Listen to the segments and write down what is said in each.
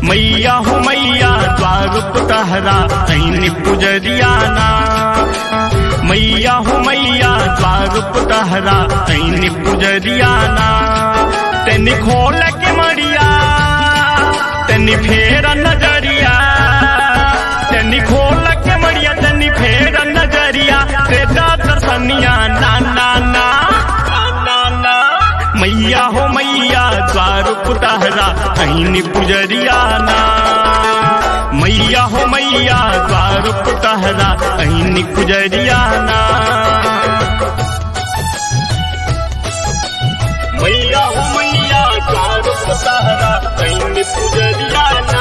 मैया हो मैया द्वार तहरा ऐन पुजरियाना मैया हो मैया द्वार तहरा ऐन पुजरियाना तेनी खोल के मरिया तेनी फेर नजरिया तेनी खोल के मरिया तेनी फेर नजरिया तेरा दर्शनिया ना ना ना ना ना मैया हो मैया द्वार पुतहरा ऐन पुजरियाना मैया हो मैया द्वार पुतहरा ऐन पुजरियाना मैया हो मैया द्वार पुतहरा ऐन पुजरियाना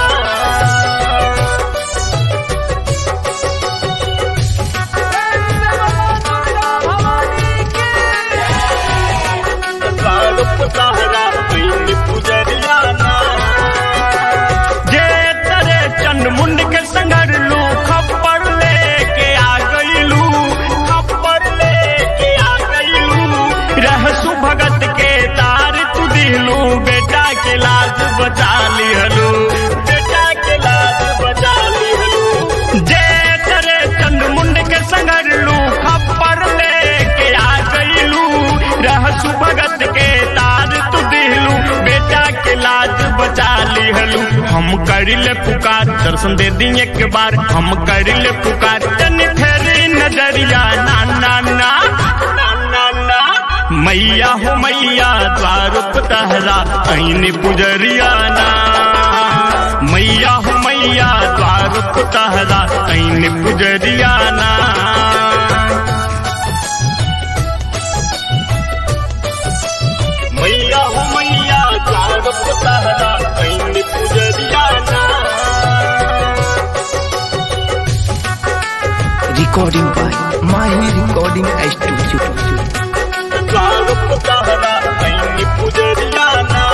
द्वार पुतहरा ऐन पुजरियाना जे तरे चंड मुंड के संगर लू खप्पर लेके आ गईलू खप्पर लेके आ गईलू रहसु भगत के तार तू दिलू बेटा के लाज बचा लिहलू बेटा के लाज बचा लिहलू जे तरे चंड मुंड के संगर लू खप्पर लेके आ गईलू रहसु भगत के तार तू दिलू बेटा के लाज बचा लिहलू हम करिले पुकार दर्शन दे दी एक बार हम करिले पुकार तनी फेरी नजरिया ना ना ना ना ना ना मैया हो मैया द्वार तहरा ऐन पुजरिया ना मैया हो मैया द्वार तहरा ऐन पुजरिया ना मैया हो मैया द्वार तहरा ऐन पुजरियाना recording by Mahi Recording Studio. द्वार तहरा ऐन पुजरियाना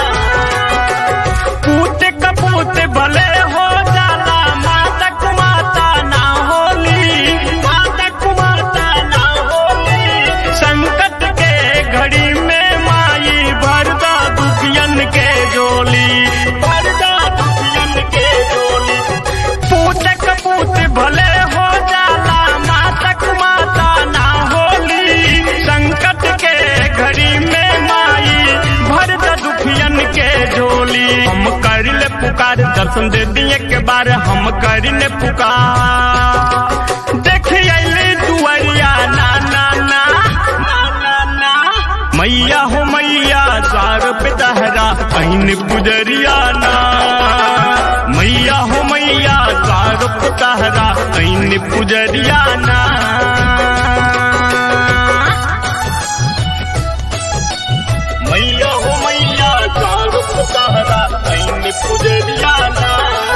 पूत कपूत भले हो जाला मातक माता ना होली मातक माता ना होली संकट के घड़ी में माई भरदा दुखियन के जोली भरदा दुखियन के जोली पूत कपूत भले हो जाला मातक माता ना होली संकट के घड़ी में माई भरदा दुखियन के झोली हम करिले पुकार दर्शन दे दिए के बार हम करिले पुकार देखिए दुआरिया ना ना ना ना ना ना मैया हो मैया द्वार पे तहरा ऐन पुजरिया ना मैया हो मैया द्वार पे तहरा ऐन पुजरिया ना मैया हो मैया द्वार पे तहरा ऐन पुजरियाना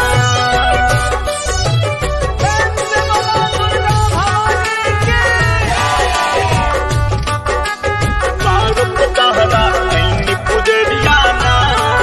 द्वार पे तहरा ऐन पुजरियाना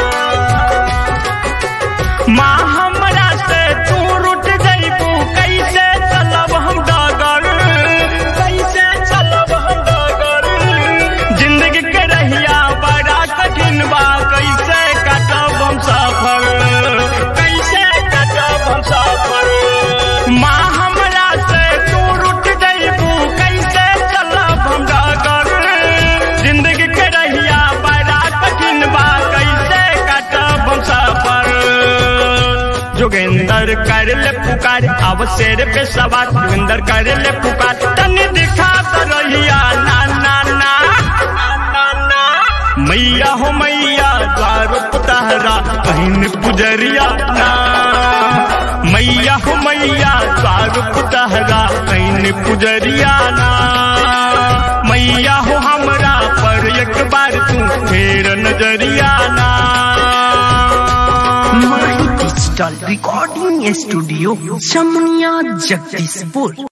माँ हमरा से तू रुट जइबू कैसे चलब हम डगर कैसे चलब हम डगर जिंदगी के रहिया बड़ा कठिन बा कैसे कटब हम सफर कैसे कटब हम सफर माँ हमरा से तू रुट जइबू कैसे चलब हम डगर जिंदगी के रहिया बड़ा कठिन बा कैसे कटब हम सफर जोगेंदर कर ले पुकार अब शेर पे सवार जोगेंदर कर ले पुकार तनी दिखा तो रहिया ना ना ना ना ना मैया हो मैया द्वार तहरा बहन पुजरिया ना मैया हो मैया द्वार तहरा बहन पुजरिया ना मैया हो हमरा पर एक बार तू फेर नजरिया ना Mahi Digital Recording Studio, Chamnia Jagdishpur.